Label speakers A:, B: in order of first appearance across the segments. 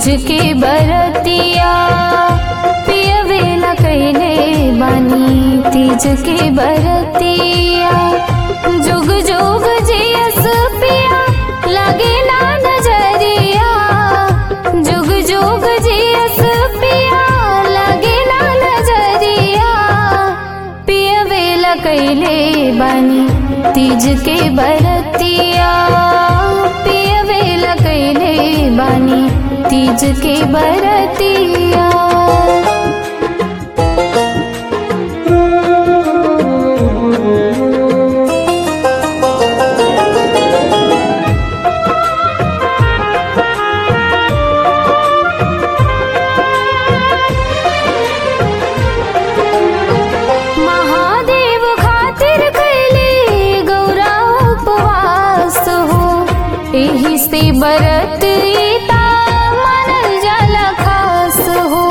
A: तीज के बरतिया पियवे न कैले बानी तीज के बरतिया जुग जुग जियस पिया लगे ना नजरिया जुग जुग जियस पिया लगे ना नजरिया पियवे ल कैले बानी तीज के बरतिया पियवे ल कैले बानी तीज के बरतिया महादेव खातिर कैले गौरा उपवास हो एही से बरत रीता मनल जल खास हो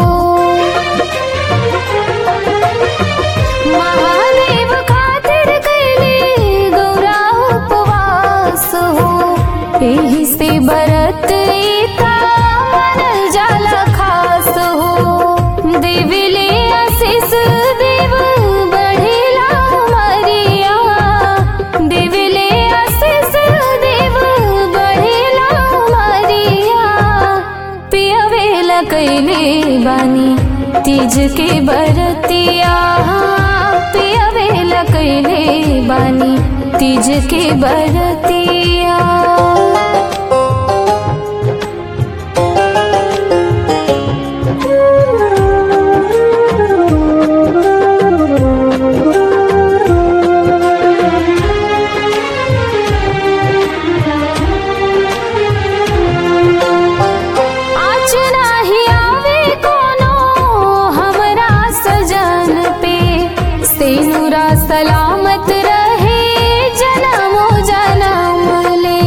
A: महादेव खातिर कैले गौरा उपवास हो एही से बरत रीता मनल जल खास हो देविले आशीष देव बढ़ेला मरिया देविले आशीष देव बढ़ेला मरिया पियवेला कैले बानी तीज के बरतिया पियवेला कैले बानी तीज के बरतिया आज नाही आवे कोनो हमरा सजन पे सेनुरा सलामत रहे जनमो जनम ले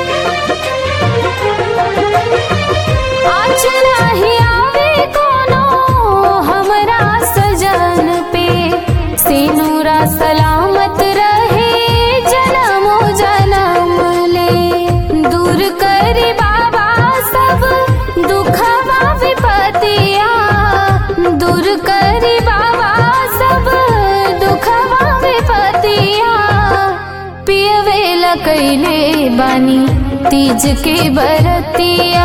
A: आज नाही आवे कोनो हमरा सजन पे सेनुरा सलामत रहे जनमो जनम ले दूर करी बाबा सब दुखवा विपतिया दूर करी बाबा सब दुखवा विपतिया पियवेल कैले बानी तीज के बरतिया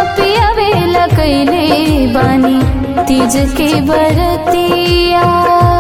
A: पियवेल कैले बानी तीज के बरतिया